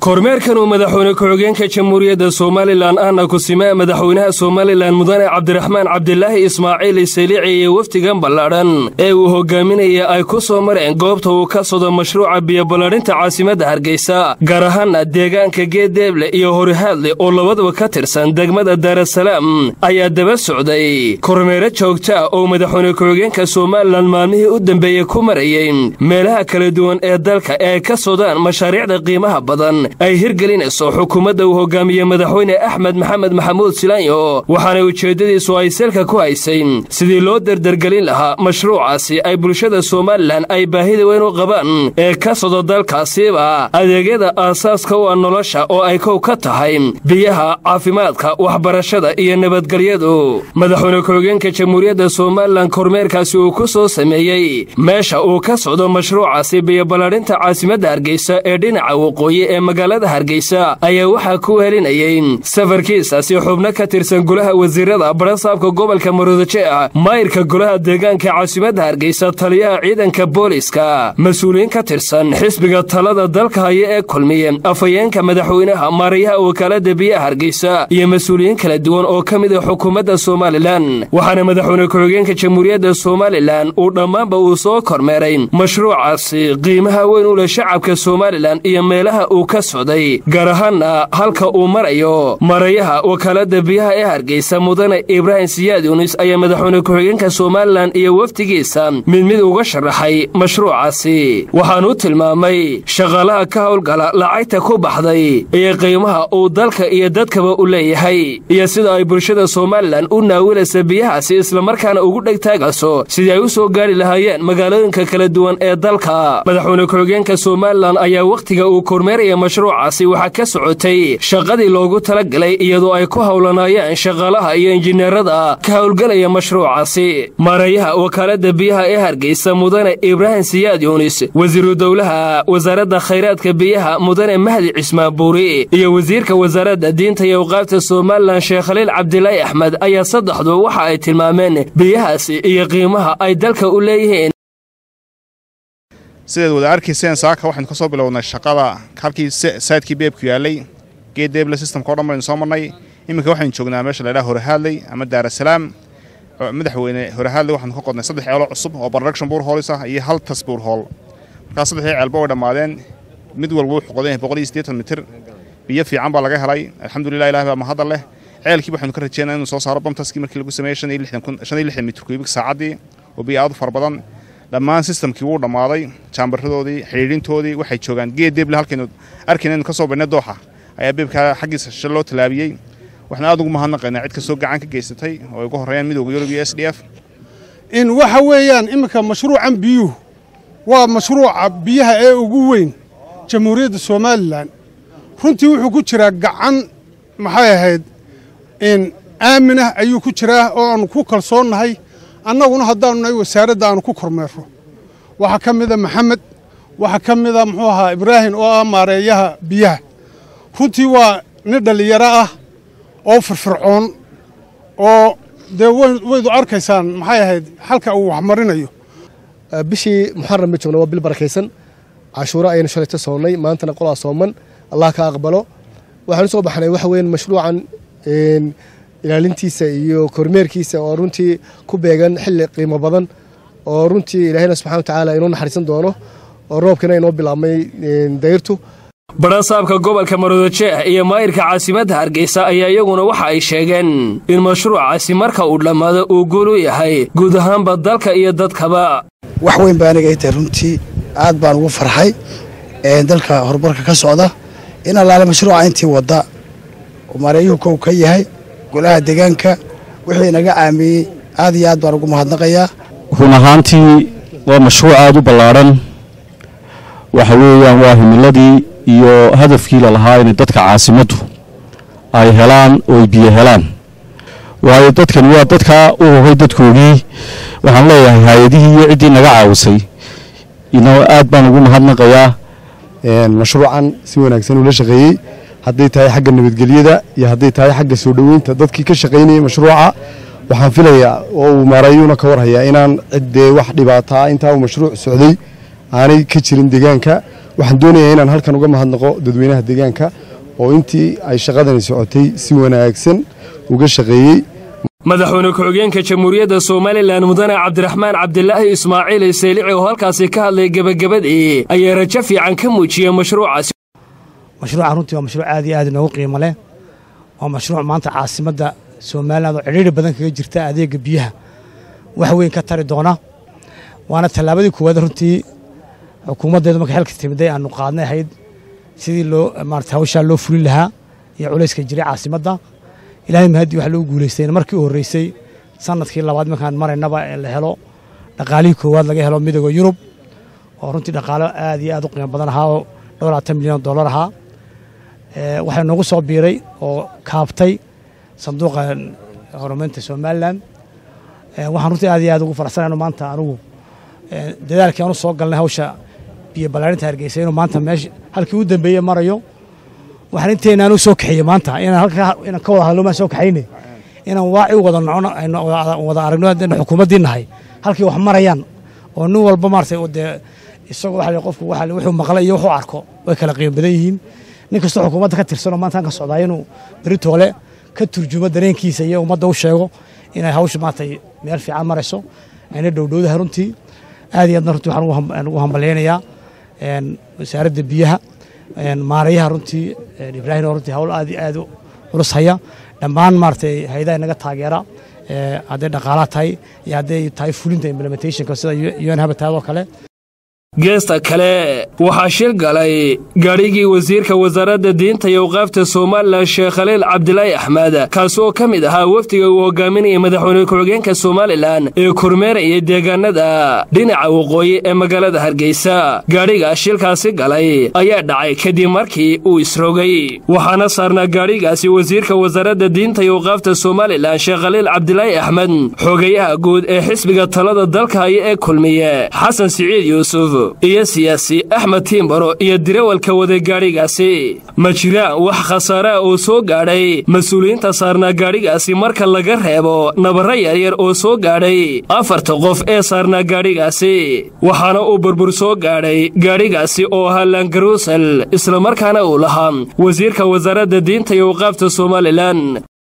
kormeerkan uu madaxweyne ku-xigeenka jamhuuriyadda somalilan ahna kusimee madaxweynaha somalilan mudane cabdiraxmaan cabdilaahi ismaaciil isaliici iyo wafdigan ballaadhan ee uu hogaaminaya ay ku soo mareen goobta uu ka sodo mashruuca biyoballadhinta caasimadda hargeysa gaar ahaana deegaanka geedeeble iyo horihaadle oo labaduba ka tirsan degmada daarasalaam ayaa daba socday kormeero joogta oo madaxweyne ku-xigeenka somalilan maalmihii u dambeeyey ku marayey meelaha kala duwan ee dalka ee ay ka sodaan mashaariicda qiimaha badan ay hirgelinayso xukuumadda uu hogaamiye madaxweyne axmed maxamed maxamuud silaanyo waxaana ujeeddadiisu ay selka ku haysay sidii loo derdergelin lahaa mashruucaasi ay bulshada somalilan ay baahida weyn u qabaan ee ka sodo dalkaasiba adeegyada aasaaska u ah nolosha oo ay kow ka tahay biyaha caafimaadka waxbarashada iyo nabadgelyadu madaxweyne ku-xigeenka jamhuuriyadda somalilan kormeerkaasi uu ku soo sameeyey meesha uu ka socdo mashruucaasi biyoballadhinta caasimadda hargeysa ee dhinaca waqooyi ee magaalada hargeysa ayaa waxaa ku helinayay safarkiisaasi xubno ka tirsan golaha wasiirada barasaabka gobolka maroodije ah maayirka golaha deegaanka caasimadda hargeysa taliyaha ciidanka booliska mas-uuliyiin ka tirsan xisbiga talada dalka haya ee kulmiye afhayeenka madaxweynaha maarayaha wakaalada biyaha hargeysa iyo mas-uuliyiin kala duwan oo ka mid a xukuumadda somalilan waxaana madaxweyne ku-xigeenka jamhuuriyadda somalilan uu dhammaanba uu soo kormeeray mashruucaasi qiimaha weyn u leh shacabka somalilan iyo meelaha uu ka socday gaar ahaana halka uu marayo marayaha wakaalada biyaha ee hargeysa mudane ibraahim siyaad yunis ayaa madaxweyne ku-xigeenka somalilan iyo wafdigiisa mid mid uga sharaxay mashruucaasi waxaanuu tilmaamay shaqaalaha ka howlgala lacagta ku baxday iyo qiimaha uu dalka iyo dadkaba u leeyahay iyo sida ay bulshada somalilan u naawilaysa biyahaasi islamarkaana ugu dhegtaagayso sidii ay u soo gaari lahaayeen magaalooyinka kala duwan ee dalka madaxweyne ku-xigeenka somalilan ayaa wakhtiga uu kormeeraya mashruucaasi waxaa ka socotay shaqadii loogu talagalay iyadoo ay ku howlanaayeen shaqaalaha iyo injineerada ka howlgelaya mashruucaasi maarayaha wakaalada biyaha ee hargeysa mudane ibraahim siyaad yuunis wasiiru dowlaha wasaaradda khayraadka biyaha mudane mahdi cismaabuuri iyo wasiirka wasaaradda diinta iyo awqaafta somalilan sheekh khaliil cabdilaahi axmed ayaa saddexdu waxa ay tilmaameen biyahaasi iyo qiimaha ay dalka u leeyihiin sidaad wada arkayseen saaka waxaynu ka soo bilownay shaqada halkii saydkii beebku yaallay geed deeble systemka o dhan baynu soo marnay iminka waxaynu joognaa meesha laydhaha horehaadley ama daarasalaam madaxweyne horehaadley waxaanu ka qodnay saddex ceelo cusub oo production buur hoolis ah iyo hal tas buur hool markaas saddexdii ceelba way dhammaadeen mid walba wuxuu qodan yahay boqol iyo siddeetan mitir biyo fiican baa laga helay alxamdulilah ilahi baa mahadal leh ceelkii waxaynu ka rajeynaa inuu soo saaro bamtaskii markii lagu sameeyey shan iyo lixdan mitir kuubik saacaddii oo biyo aad u fara badan dhammaan sistamkii wuu dhammaaday jaambaradoodii xidhiidhintoodii waxay joogaan geed deeble halkaynu arkayna ka soo badhnay dooxa ayaa beebkaa xaggiisa shal loo tallaabiyey waxaan aad ugu mahadnaqaynaa cid kastoo gacan ka geysatay oo ay ugu horreeyaan midowga yurub iyo s d f in waxa weeyaan iminka mashruucan biyuhu waa mashruuca biyaha ee ugu weyn jamhuuriyadda somalilan runtii wuxuu ku jiraa gacan maxay ahayd in aaminah ayuu ku jiraa oo aanu ku kalsoonnahay annaguna haddaanu nahay wasaaradda aanu ku kormeerro waxaa ka mida maxamed waxaa ka mida muxuu ahaa ibraahim oo ah maareeyaha biyaha runtii waa nin dhallinyaro ah oo firfircoon oo dee waydu arkaysaan maxay ahayd xalka uu waxmarinayo bishii muxaram ma joogna waa bil barakaysan cashuuro ayaynu shalayta soonnay maantana qolaa sooman allah ka aqbalo waxaanu soo baxnay waxa weyan mashruucan ilaalintiisa iyo kormeerkiisa oo runtii ku beegan xilli qiimo badan oo runtii ilaahayna subxana wa tacaala inoo naxariisan doono oo roobkina inoo bilaabmay dayrtu barasaabka gobolka maroodijeeh iyo maayirka caasimadda hargeysa ayaa iyaguna waxa ay sheegeen in mashruucaasi marka uu dhammaado uu guul u yahay guud ahaanba dalka iyo dadkaba wax weyn baa aniga tahay runtii aad baan ugu farxay dalka horumarka ka socda in allaale mashruuca intii wadda oo maareeyuhu kow ka yahay golaha deegaanka wixii inaga aamiyey aad iyo aad baan ugu mahadnaqayaa run ahaantii waa mashruuc aad u ballaadhan waxa weeyaan waa himiladii iyo hadafkii lalahaa inay dadka caasimaddu ay helaan oo ay biyo helaan waayo dadkani waa dadkaa u hogay dadkoogii waxaan leeyahay hay-adihii iyo ciddii naga caawisay ina aad baan ugu mahadnaqayaa mashruucan si wanaagsan ula shaqeeyey hadday tahay xagga nabadgelyada iyo hadday tahay xagga soo dhoweynta dadkii ka shaqaynayay mashruuca waxaan filayaa oo uu maarayuuna ka warhayaa inaan ciddee wax dhibaataa intaa uu mashruuc socday aanay ka jirin deegaanka waxaan doonayaa inaan halkan uga mahadnaqo dadweynaha deegaanka oo intii ay shaqadani socotay si wanaagsan uga shaqeeyey madaxweyne ku-xigeenka jamhuuriyadda somalilan mudane cabdiraxmaan cabdilaahi ismaaciil saylici oo halkaasi ka hadlay gebagabadii ayaa rajo fiican ka muujiyey mashruucaasi mashruuca runtii waa mashruuc aad iyo aad inoogu qiimo leh waa mashruuc maanta caasimadda somalilan oo cidhiiri badan kaga jirta adeega biyaha wax weyn ka tari doona waana tallaabadii koowaad runtii xukuumaddeedu marka xilka timiday aanu qaadnay ahayd sidii loo maarata hawshaa loo fulin lahaa iyo culayska jiray caasimadda ilaahay mahadii waxa loo guulaystay markii u horreysay sanadkii labaad markaan maraynaba ee la helo dhaqaalihii koowaad laga helo midooda yurub oo runtii dhaqaalo aad iyo aad u qiimo badan ahaa oo dhowr labaatan milyan dollar ahaa waxaa noogu soo biiray oo kaabtay sanduuqa horumarinta somalilan waxaan runtii aad iyo aad ugu faraxsanayno maanta anugu dadaalkii aanu soo galnay hawsha biyo ballaarinta hargeysa inuu maanta meesha halkii u dambeeye marayo waxaan inteenaan u soo kaxeeyey maanta inaan halka inaan ka wada hadlo maan soo kaxayne inaan waaci u wada nocono aynu wada aragno haddaynu xukuumaddii nahay halkii wax marayaan oo nin walba maartay dee isagoo waxa qofku waxa wuxuu maqlay iyo wuxuu arko way kala qiimo badan yihiin nin kastoo xukuumadda ka tirsanoo maanta ka socdaa inuu beritoole ka turjumo dareenkiisa iyo ummadda u sheego inay hawsha maartay meel fiican marayso ayna dhowdhowdaha runtii aad iyo aadna runtii waxaan ugu hambalyaynayaa wasaaradda biyaha maarayaha runtii ibraahim oo runtii hawl aad iyo aad u culus haya dhammaan maaragtay hay-adaha inaga taageera hadday dhaqaalaha tahay iyo hadday tahay fulinta implementationka sida un habataad oo kale geesta kale waxaa shil galay gaadhigii wasiirka wasaaradda diinta iyo awqaafta somalilan sheekh khaliil cabdilaahi axmed kaasi oo ka mid ahaa wafdiga uu hogaaminaya madaxweyne ku-xigeenka somalilan ee kormeeraya deegaanada dhinaca waqooyi ee magaalada hargeysa gaadhiga shilkaasi galay ayaa dhacay kadib markii uu isrogay waxaana saarnaa gaadhigaasi wasiirka wasaaradda diinta iyo awqaafta somalilan sheekh khaliil cabdilaahi axmed xogayaha guud ee xisbiga talada dalka haya ee kulmiye xasan siciid yuusuf iyo siyaasi axmed tiimbaro iyo dirawalka waday gaadhigaasi ma jiraan wax khasaare ah oo soo gaadhay mas-uuliyiinta saarnaa gaadhigaasi marka laga reebo nabarro yaryar oo soo gaadhay afarta qof ee saarnaa gaadhigaasi waxaana uu burbur soo gaadhay gaadhigaasi oo ahaa langaruusel islamarkaana uu lahaa wasiirka wasaaradda diinta iyo awqaafta somalilan